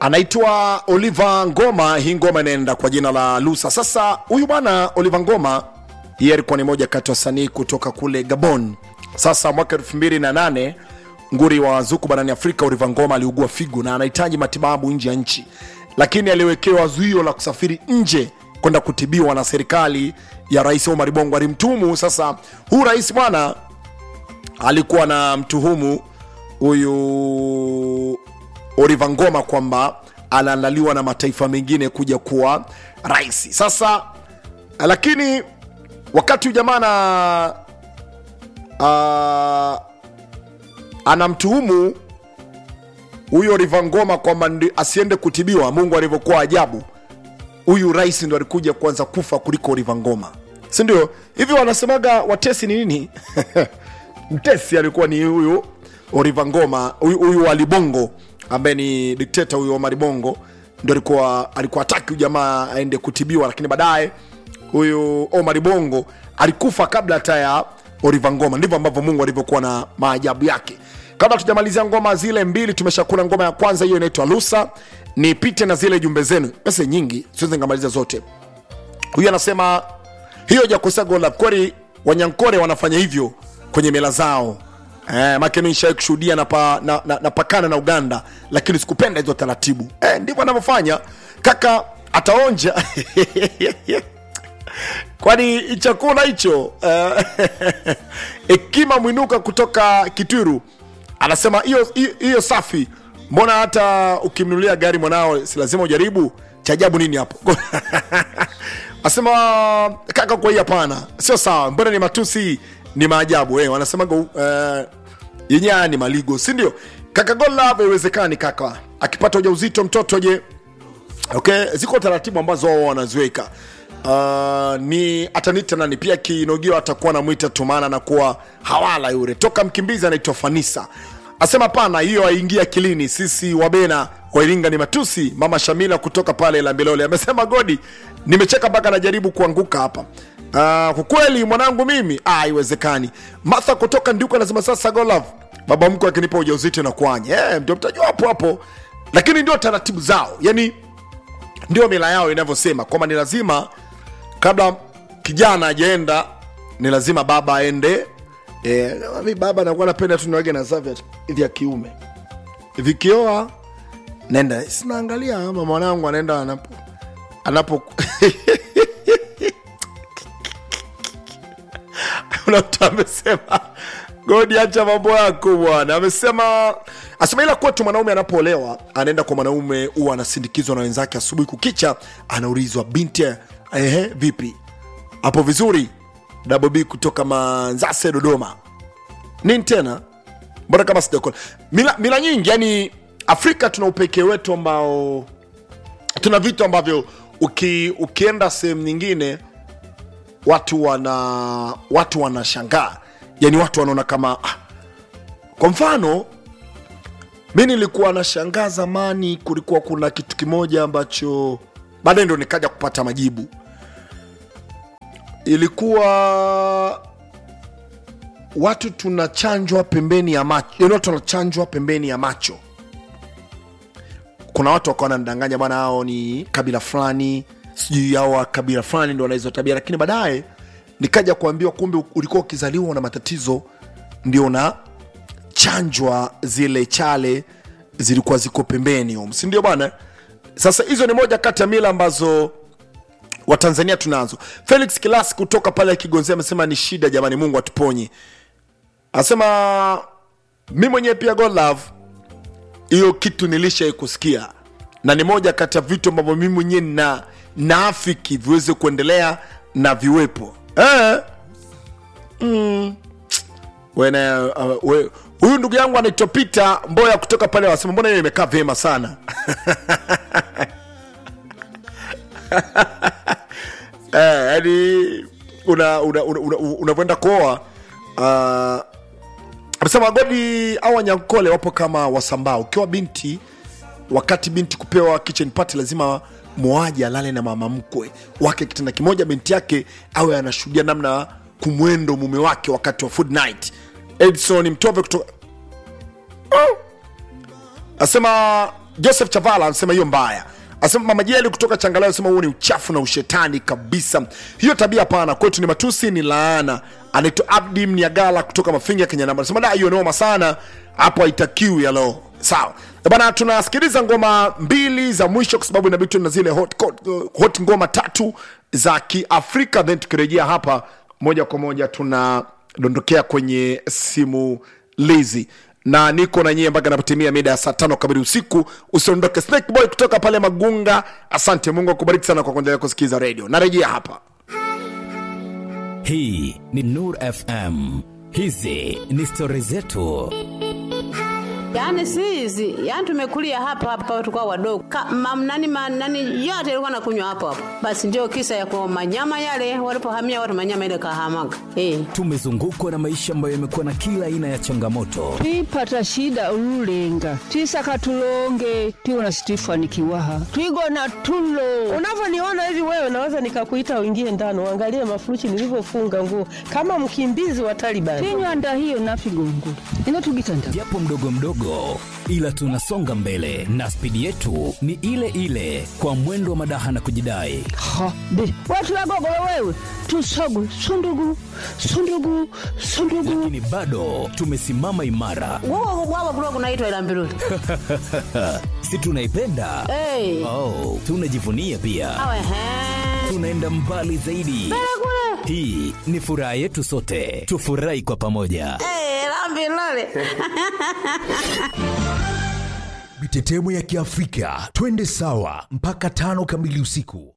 anaitwa Oliver Ngoma. Hii ngoma inaenda kwa jina la Lusa. Sasa huyu bwana Oliver Ngoma, yeye alikuwa ni moja kati ya wasanii kutoka kule Gabon. Sasa mwaka 2008 nguri wa zuku barani Afrika Oliver Ngoma aliugua figo na anahitaji matibabu nje ya nchi, lakini aliwekewa zuio la kusafiri nje kwenda kutibiwa na serikali ya Rais Omar Bongo. Alimtumu sasa, huu rais bwana alikuwa na mtuhumu huyu Oliver Ngoma kwamba anaandaliwa na mataifa mengine kuja kuwa rais. Sasa lakini wakati huyu jamaa na uh, anamtuhumu huyu Oliver Ngoma kwamba ndi- asiende kutibiwa, Mungu alivyokuwa ajabu, huyu rais ndo alikuja kuanza kufa kuliko Oliver Ngoma, si ndio? Hivi wanasemaga watesi ni nini? mtesi alikuwa ni huyu Oliver Ngoma, huyu huyu Ali Bongo ambaye ni dikteta huyu Omar Bongo, ndo alikuwa alikuwa hataki huyu jamaa aende kutibiwa, lakini baadaye huyu Omar Bongo alikufa kabla hata ya Oliver Ngoma. Ndivyo ambavyo Mungu alivyokuwa na maajabu yake. Kabla tujamalizia ngoma zile mbili, tumeshakula ngoma ya kwanza, hiyo inaitwa Lusa. Nipite na zile jumbe zenu, pesa nyingi, siwezi ngamaliza zote. Huyu anasema hiyo jakosea gola kweli, Wanyankore wanafanya hivyo kwenye mela zao. Eh, make mi nishawai kushuhudia napakana na, na, napakana na Uganda, lakini sikupenda hizo taratibu. Eh, ndivyo anavyofanya kaka, ataonja kwani chakula hicho eh, Ekima Mwinuka kutoka Kitwiru anasema hiyo hiyo- hiyo safi, mbona hata ukimnunulia gari mwanao si lazima ujaribu? Cha ajabu nini hapo? Asema kaka, kwa hii hapana, sio sawa. Mbona ni matusi, ni maajabu eh, wanasemaga uh, yenyewe ni maligo, si ndio? Kaka Gola, haiwezekani kaka akipata ujauzito mtoto je? Okay, ziko taratibu ambazo wao wanaziweka. Uh, ni atanita nani pia kinogio atakuwa namwita tumana na kuwa hawala yule toka mkimbizi anaitwa Fanisa asema pana hiyo haingia akilini. Sisi wabena wa Iringa ni matusi. Mama Shamila kutoka pale Lambilole amesema Godi, nimecheka mpaka najaribu kuanguka hapa. Uh, kwa kweli mwanangu mimi ah, haiwezekani. Martha kutoka Nduka anasema sasa Golov, baba mkwe akinipa ujauzito na kuanye eh, ndio mtajua hapo hapo, lakini ndio taratibu zao, yani ndio mila yao inavyosema kwamba ni lazima kabla kijana ajaenda ni lazima baba aende e, mi baba nakuwa napenda tu niwage na zavya vya kiume vikioa naenda sinaangalia ama mwanangu anaenda anapo anapo kuna mtu amesema godi acha mambo yako bwana amesema asema ila kwetu mwanaume anapoolewa anaenda kwa mwanaume huwa anasindikizwa na wenzake asubuhi kukicha anaulizwa binti ehe vipi hapo vizuri Double B kutoka manzase dodoma nini tena mbona kama sijakona mila, mila nyingi yani afrika tuna upekee wetu ambao tuna vitu ambavyo uki, ukienda sehemu nyingine watu wana watu wanashangaa yani watu wanaona kama ah. kwa mfano mi nilikuwa nashangaa zamani kulikuwa kuna kitu kimoja ambacho baadaye ndo nikaja kupata majibu ilikuwa watu tunachanjwa pembeni ya macho yani watu wanachanjwa pembeni ya macho kuna watu wakawa wanadanganya bwana hao ni kabila fulani sijui hao wa kabila fulani ndo wana hizo tabia lakini baadaye nikaja kuambiwa kumbe ulikuwa ukizaliwa na matatizo ndio na chanjwa zile chale zilikuwa ziko pembeni um, si ndio bwana sasa hizo ni moja kati ya mila ambazo watanzania tunazo felix kilas kutoka pale kigonzia amesema ni shida jamani mungu atuponye anasema mi mwenyewe pia god love hiyo kitu nilishai kusikia na ni moja kati ya vitu ambavyo mimi mwenyewe na naafiki viweze kuendelea na viwepo eh? mm. Wena, uh, we, huyu ndugu yangu anaitwa Peter Mboya kutoka pale, wasema mbona hiyo imekaa vyema sana eh, yani una unavyoenda una, una, una unavyoenda kuoa uh, amesema godi au wanyankole wapo kama wasambaa ukiwa binti wakati binti kupewa kitchen party lazima mwoaji alale na mama mkwe wake kitanda kimoja binti yake awe anashuhudia namna kumwendo mume wake wakati wa food night edson mtove kutoka oh. asema joseph chavala anasema hiyo mbaya asema mama jeli kutoka changalawe anasema huo ni uchafu na ushetani kabisa hiyo tabia hapana kwetu ni matusi ni laana anaitwa abdi mniagala kutoka mafinga kenya namba anasema da hiyo noma sana hapo haitakiwi yalo sawa Eh bana tunasikiliza ngoma mbili za mwisho kwa sababu inabidi tuwe na zile hot, hot, hot ngoma tatu za kiafrika then tukirejea hapa moja kwa moja tunadondokea kwenye simu lizi na niko na nyie mpaka napotimia mida ya saa tano kamili usiku usiondoke snake boy kutoka pale magunga asante mungu akubariki sana kwa kuendelea kusikiliza redio narejea hapa hii ni nur fm hizi ni stori zetu Yaani si hizi, yaani tumekulia hapa hapa tulikuwa wadogo. Ka, mam, nani, ma, nani yote ilikuwa nakunywa hapo hapo. Basi ndio kisa ya kwa manyama yale walipohamia watu manyama ile kahamaga. Eh. tumezungukwa na maisha ambayo yamekuwa na kila aina ya changamoto twipata shida ululenga twisaka tulonge tiwona situifanikiwaha twigona tulo unavyoniona hivi wewe naweza nikakuita uingie ndani uangalie mafuruchi nilivyofunga nguo kama mkimbizi wa Taliban. tinywanda hiyo nafigongo ino tugitanda japo mdogo mdogo ila tunasonga mbele na spidi yetu ni ile ile kwa mwendo wa madaha na kujidai ha be watu wagogolo wewe tusogu sundugu sundugu sundugu lakini bado tumesimama imara Wao wao kulikuwa kunaitwa ila mbiruli. si tunaipenda Eh. oh, tunajivunia pia Awe he. tunaenda mbali zaidi hii ni furaha yetu sote tufurahi kwa pamoja Eh, la mbiruli. mitetemo ya kiafrika twende sawa mpaka tano kamili usiku